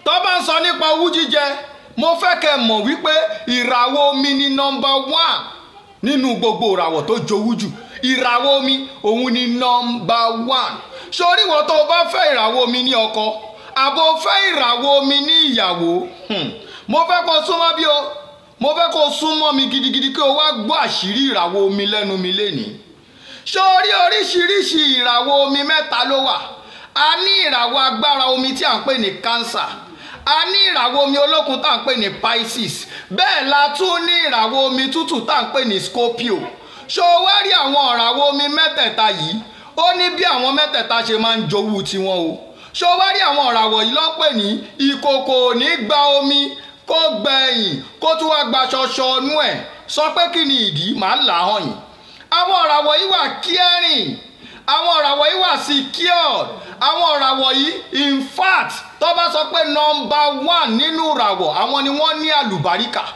tó bá ń sọ nípa owú jíjẹ mo fẹ́ kẹ́ mọ̀ wípé ìràwọ̀ omi ni nọmba one nínú gbogbo ìràwọ̀ tó jowú jù ìràwọ̀ omi òun ni nọmba one sórí wọn tó o bá fẹ́ ìràwọ̀ omi ní ọkọ àbò fẹ́ ìràwọ̀ omi ní ìyàwó hmm, mo fẹ́ kó súnmọ́ bí o mo fẹ́ kó súnmọ́ mi gidigidi kí o wá gbọ́ àṣírí ìràwọ̀ omi lẹ́nu mi lénìí sórí oríṣiríṣi ìràwọ̀ omi mẹ́ta ló wà a ní ìràwọ̀ agbára omi tí à ń pè ní cancer a ní ìràwọ̀ omi olókun tá à ń pè ní pisces bẹ́ẹ̀ la tún ní ìràwọ̀ omi tútù tá à ń pè ní scorpio ṣó wá rí àwọn ìràwọ̀ omi mẹ́tẹ̀ẹ̀ta yìí ó ní bí àwọn mẹ́tẹ̀ẹ̀ta ṣe máa ń jowú tiwọn o ṣó wá rí àwọn ìràwọ̀ yìí ló ń pè ní ìkòkò ò ní gba omi kó gbẹ̀yìn kó tún wá gba ṣọṣọ ọnú ẹ̀ sọ pé kí ni ìdí màá là á hàn yín àwọn ìràwọ̀ yìí wà caring àwọn ìràwọ̀ yìí wà secured àwọn ìràwọ̀ yìí in fact tó bá sọ pé nọmba one nínú ìràwọ̀ àwọn ni wọ́n ní àlùbáríkà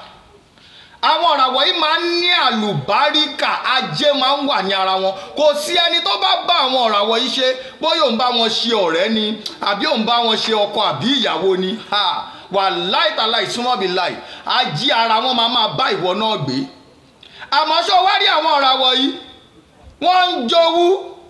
àwọn ìràwọ̀ yìí máa ń ní àlùbáríkà ajé máa ń wà ní ara wọn kò sí ẹni tó bá bá àwọn ìràwọ̀ yìí ṣe bóyá òun bá wọn ṣe ọ̀rẹ́ ni àbí òun bá wọn ṣe ọkọ àbí ìyàwó ni wà láìtàláì súnmọ́ bí láì ajé ara wọn máa máa bá ìwọ náà gbé àmọ́ ṣó wá rí àwọn ìràwọ̀ yìí wọ́n ń jowú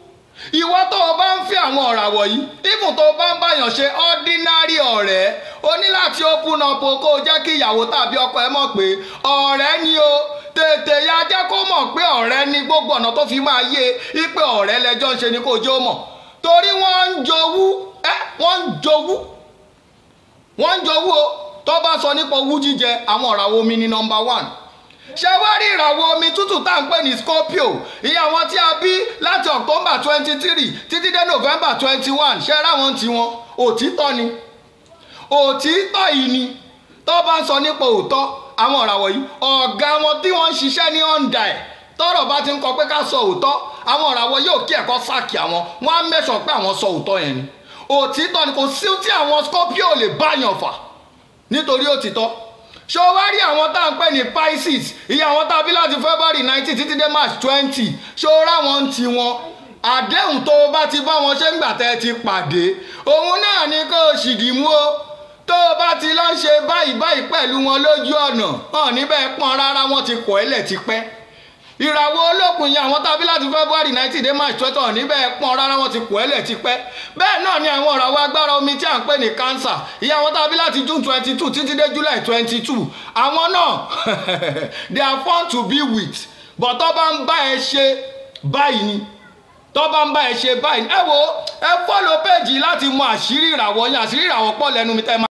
ìwọ tó o bá ń fi àwọn ọ̀ràwọ̀ yìí even tó o bá ń báyàn ṣe ordinary ọ̀rẹ́ o ní láti open up o kó o jẹ́ kí ìyàwó tàbí ọkọ ẹ mọ̀ pé ọ̀rẹ́ ni o tètè ya jẹ́ kó mọ̀ pé ọ̀rẹ́ ni gbogbo ọ̀nà tó fi máa yé e pé ọ̀rẹ́ lẹ́jọ́ ń ṣe ni kó o jẹ́ ó mọ̀ torí wọ́n ń jowú ẹ wọ́n ń jowú wọ́n ń jowú o tó bá sọ nípa owú jíjẹ àwọn ọ̀ràwọ̀ omi ni number one ṣé wá rí ìràwọ̀ omi tútù tá à ń pè ní scorpio ìyá wọn tí a bí láti october twenty three títí dé november twenty one ṣé ráwọn tiwọn òtítọ́ ni òtítọ́ yìí ni tó bá ń sọ nípa òótọ́ àwọn ìràwọ̀ yìí ọ̀gá wọn tí wọ́n ń ṣiṣẹ́ ní ọ̀ǹda ẹ̀ tọ́rọ̀ bá ti ń kọ pé ká sọ òótọ́ àwọn ìràwọ̀ yóò kí ẹ̀kọ́ sáàkì àwọn wọ́n á mẹ́sàn pé àwọn sọ òótọ́ yẹn ni òtítọ́ ni kò sí tí àwọn scorpio lè báyàn fà nítorí òtítọ́ ṣé o wá rí àwọn tá à ń pè ní pisces iye àwọn tá a bí láti february nineteen títí dé march twenty ṣé o ráwọn ti wọn àdéhùn tó o bá ti bá wọn ṣe ń gbà tẹ́ ẹ ti pàdé òun náà ni kó o ṣìdì mú o tó o bá ti lọ ṣe báyìí báyìí pẹ̀lú wọn lójú ọ̀nà hàn níbẹ̀ pọ́n rárá wọn ti kọ̀ ẹ́ lẹ̀ tipẹ́ ìràwọ̀ olókùn yẹn àwọn tàbí láti february nineteen dé march twenty one níbẹ̀ pọ́n rárá wọn ti kọ̀ ẹ́ lẹ̀ tipẹ́ bẹ́ẹ̀ náà ni àwọn ìràwọ̀ agbára omi tí à ń pè ní cancer ìyá àwọn tàbí láti june twenty two títí dé july twenty two àwọn náà they are fun to be with but tó bá ń bá ẹ ṣe báyìí ni tó bá ń bá ẹ ṣe báyìí ẹ wo ẹ fọ́lọ́ péjì láti mọ àṣírí ìràwọ̀ yẹn àṣírí ìràwọ̀ pọ̀ lẹ́nu mi tẹ́ máa.